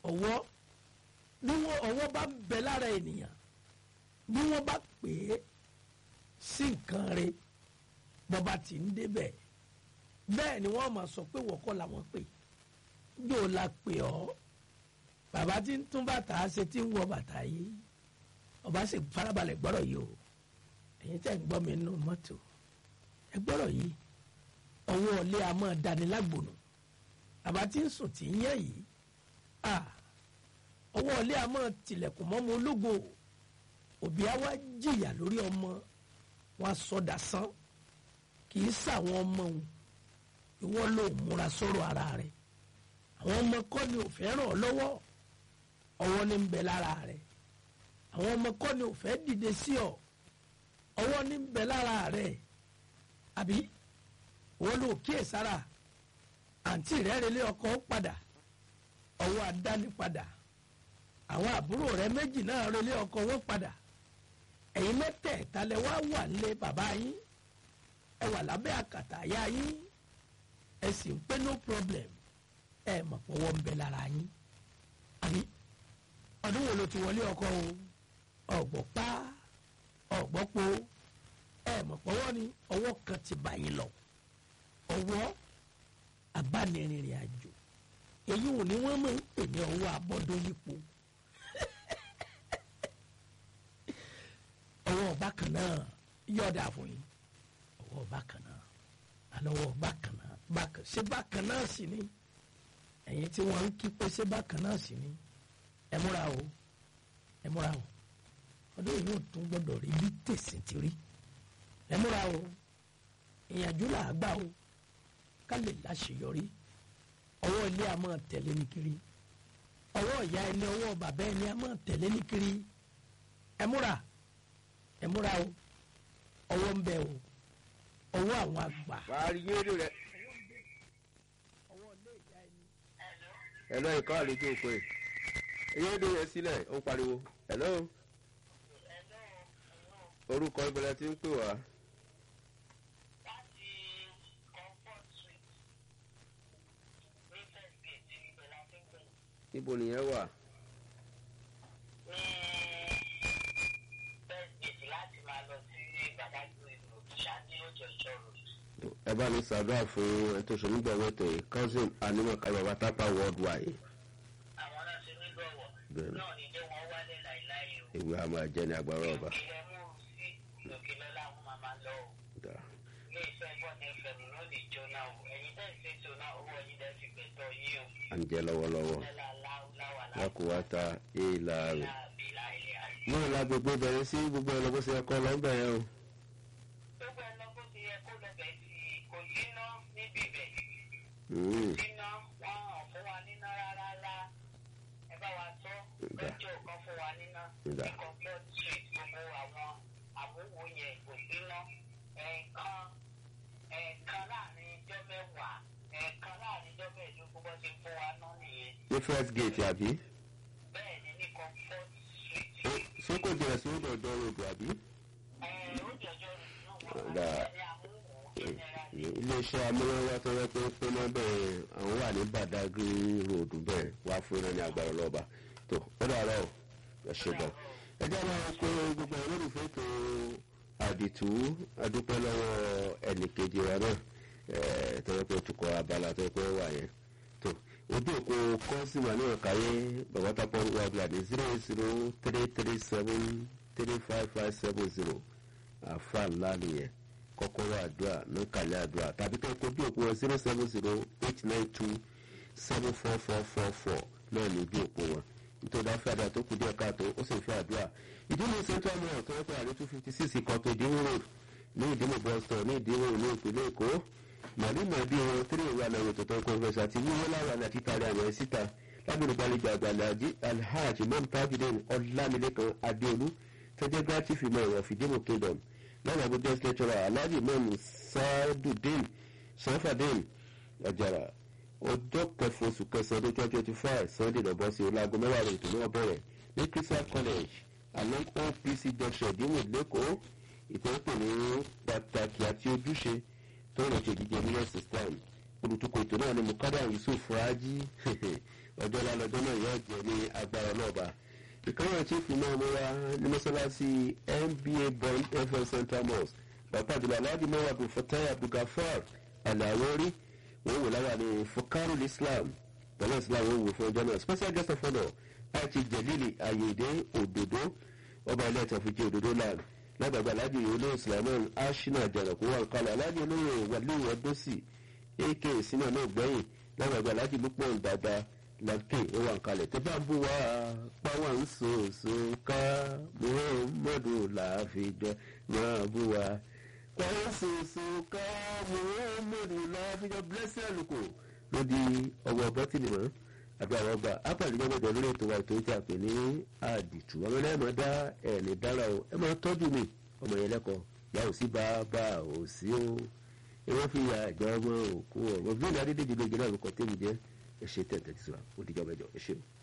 ọwọ́ bí wọ́n ọwọ́ bá ń bẹ lára ènìyàn bí wọ́n bá pè é sí nǹkan rẹ̀ bọ́ba tí ń débẹ̀ bẹ́ẹ̀ ni wọ́n máa sọ pé wọ́kọ́ làwọn pè yóò la pè ọ́ bàbá tí ń tún bàtà ṣe tí ń wọ bàtà yìí ọba sì farabalẹ̀ gbọ́rọ̀ yìí o ẹ̀yin tẹ́ ń gbọ́ mi nínú mọ́tò ẹ gbọ́rọ̀ yìí ọwọ́ ọ̀lẹ́ a máa dání lágbònú bàbá tí ń sùn tí ń yẹ yìí ọwọ́ ọ̀lẹ́ a máa tilẹ̀kùn mọ́mọ́ ológo òbí á wá jìyà lórí ọmọ wọn sọdà sán kì í sàwọn ọmọ òun ìwọ ló múra sọ̀rọ̀ ara rẹ̀ àwọn ọmọ kọ́ ni ò fẹ́ ràn ọ́ lọ́wọ́ ọwọ́ ní ń bẹ lára rẹ̀ àwọn ọmọ kọ́ ni ò fẹ́ dìde sí ọ ọwọ́ ní ń bẹ lára rẹ̀ àbí wọ́n lò kíyè sára àǹtí rẹ̀ relé ọkọ padà ọwọ́ àdáni padà àwọn àbúrò rẹ̀ méjì náà relé ọkọ wọn padà ẹ̀yin mẹ́tẹ̀ẹ̀ta lẹ wá wà nílé bàbá yín ẹ wà lábẹ́ àkàtà àyà yín ẹ sì ń pé no problem ẹ mọ̀ pọ̀wọ́ ń bẹ lára yín àbí ọdún wo ló ti wọlé ọkọ o ọ̀gbọ̀ pa ọ̀gbọ̀ po ẹ mọ̀ pọ̀wọ́ ni ọwọ́ kan ti bá yín lọ ọwọ́ abánirìnrìn àjò èyí ò ní wọ́n máa ń pè ní ọwọ́ abọ́dún yípo ọwọ́ bákan náà yọ̀ọ̀dà fún yín ọwọ́ bákan náà alọ́wọ́ bákan náà bákan ṣé bákan náà sì ni ẹ̀yin tí wọ́n ń kí pé ṣé bákan náà sì ni ẹ múra o ẹ múra o ọdún yìí yóò tún gbọ́dọ̀ rí bí tèsí ti rí ẹ múra o ìyànjú là á gbà o ká lè láṣeyọrí ọwọ́ ilé a máa tẹ̀lé ní kiri ọwọ́ ìyá ẹni ọwọ́ bàbá ẹni a máa tẹ̀lé ní kiri ẹ múra ẹ múra o ọwọ́ ń bẹ o ọwọ́ àwọn àgbà. wàá rí yéèrè rẹ. ẹ̀lọ́ ìkọ́ àlejò òpè yéèrè rẹ sílẹ̀ ó pariwo ẹ̀lọ́ orúkọ ìbẹ̀rẹ̀ tí ń pè wá. ibo nìyẹn wà. ẹ bá mi ṣàdúrà fún ẹ tó ṣe nígbà wẹ́tò yìí cousin animaka baba tapa worldwide. àwọn náà ṣe nígbọ̀wọ̀ Bẹ́ẹ̀ni. náà ní jẹ́ wọ́n wálé láìláì o. ìwé a máa jẹ ní agbára ọba. ìpìlẹ̀ mú un sí lòkè lọ́la àwọn màmá lọ o. Dà. ilé iṣẹ́ bọ́ọ̀nù fm ló lè jóná o. ẹ̀yin tẹ́ ń ṣètò náà owó ẹ̀yin tẹ́ fi gbẹ̀tọ̀ yín o. à ń jẹ lọ́wọ́lọ́wọ́ lọ́la láwùláwà wọn kò wá ta èèlà rẹ̀. láàbílà ilé ayé. náà la gbogbo bẹ̀rẹ̀ sí gbogbo ẹ̀ lọ́gbọ́sẹ̀ ẹ̀kọ́ lọ́gbà yẹn o. gbogbo ẹ̀ lọ́gbó ti yẹ kó lọ bẹ̀ sí i kò yíná níbí bẹ̀. Mm. níná wọn ò fún wa níná rárá rá. ẹ bá wa tó lọ́jọ́ kan fún wa níná. Ìdá. ní comfort street gbogbo àwọn àmúwò yẹn kò gbéná. ẹ̀ẹ̀kan ẹ̀ẹ̀kan láàrin ijọ́ mẹ́wàá ẹ̀ẹ̀kan láàrin ijọ́ mẹ́ẹ̀ẹ́dógún bó ti fún wa náà nìyẹn. ní first gate àbí. bẹ́ẹ̀ ni ní comfort street. Ó- ṣé kò jẹ́ sí ọ̀dọ̀ ọ̀dọ̀ road àbí. ẹ̀ẹ́ ó jọjọ́ náà wọ́n Ìdá. wá ní àmúwò generally. iléeṣẹ́ amúnáwá tó yẹ pé pé náà bẹ́ẹ̀ àwọn wà ní badagry road bẹ́ẹ̀ wá fún iná ní agbára lọ́ba tó ó dàrọ́ ọ̀ ẹ ṣe gan. ẹ jẹ́ máa pé gbogbo àwọn olólùfẹ́ tó àdìtú adúpẹ́ lọ́wọ́ ẹnìkejì wa náà ẹ̀ tó yẹ pé tukọ̀ abala tó yẹ pé wà yẹn tó ojú òkú kọ́sìmọ̀ ní ọ̀káyé bàbá tápọ̀ wà bíi zero zero three three seven three five five seven zero àfa ńlá nìyẹn kọ́kọ́rọ́ àdúrà nọ́kàlẹ́ àdúrà tàbí kẹ́ kó bí òpó wọn zero seven zero eight nine two seven four four four four náà ní bí òpó wọn nítorí àfẹ́ àdúrà tó kù díẹ̀ káàtó ó sì fẹ́ àdúrà ìdílé central mall tó ń pè àrí two fifty six ìkọ́tò ìdíwó road ní ìdílé bus stop ní ìdíwó ní ìpínlẹ̀ èkó màlúmọ̀ bí wọn tírí ìwé àlàyé tó tán kọ́ńfẹ́sì àti wíwọ́ láwọn àlẹ́ àti tàrí àwọn ẹ̀ síta lábẹ́rẹ́ gbàlejò àgbàlẹ̀ alhaji imam tajudeen ọlámilékan adéolú tẹ́jẹ́ grátífì mọ́ ìwọ̀n fìdímù kingdom lọ́nà àbújá lecturer alhaji imam sadudeen sanfadeen ọ̀jàrà ọjọ́ kẹfọ oṣù kẹsàn-án ọdún twenty twenty five sunday lọ́bọ̀ sí ọlágo mẹ́wàá rẹ̀ ètò náà bẹ̀rẹ̀ ní christian college along opc junction ìdíwọ̀n lẹ́kọ̀ọ́ ìtọ́pẹ̀ ní pàtàkì àti ojúṣe tó rẹ̀ ṣe jíjẹ ní system olùtukọ̀ ètò náà ni mukada yusuf raji ọjọ́ lálọ́jọ́ náà yóò jẹ́ ní agbára náà bá ìkànnì chief náà mo wá ní mọ́sálásí nba bond fm central mosque bàbá àdúrà alhaji mọ́wá bin fatai abdulgafar alawori wọ́n wò láwà ní fukarul islam bọ́lá islam wọ́n wò fún ọjọ́ náà special guest of honour àti jẹ̀lílì ayédè òdòdó ọba ilé ẹ̀tọ́ fi jẹ́ òdòdó land lágbàgbà alhaji olóyè sulaiman ashina jẹ̀rọ̀kú wà kálọ̀ alhaji olóyè wàlúù ọdọ́sì ak sínú náà gbẹ̀yìn lágbàgbà alhaji lukman dada lọ́kè ó wà kalẹ̀ tó bá bú wa páwọn ń sòsò ká muhammadu láàfijọ́ máa bú wa páwọn sòsò ká muhammadu láàfijọ́ blessing àlùkò ló di ọwọ́ bọ́tìnì mọ́ àbí àwọn ọba apàdéjọ́ mẹ́jọ lórí ètò wa ètò ìjà pè ní àdìtú ọmọ ẹlẹ́yìn máa dá ẹ̀ẹ́nì dára o ẹ máa tọ́jú mi ọmọ yẹn lẹ́kọ̀ọ́ yà ò sí bàbá ò sí o ẹ wọ́n fi yà àjọ ọmọ òkú ọ̀rọ̀ bí ìlú adédèjì lóye náà ló kọ́ tẹ́mi jẹ́ ẹ ṣe tẹ̀tẹ̀ tí sọ ó dìjọ́ mẹ́jọ ẹ ṣeun.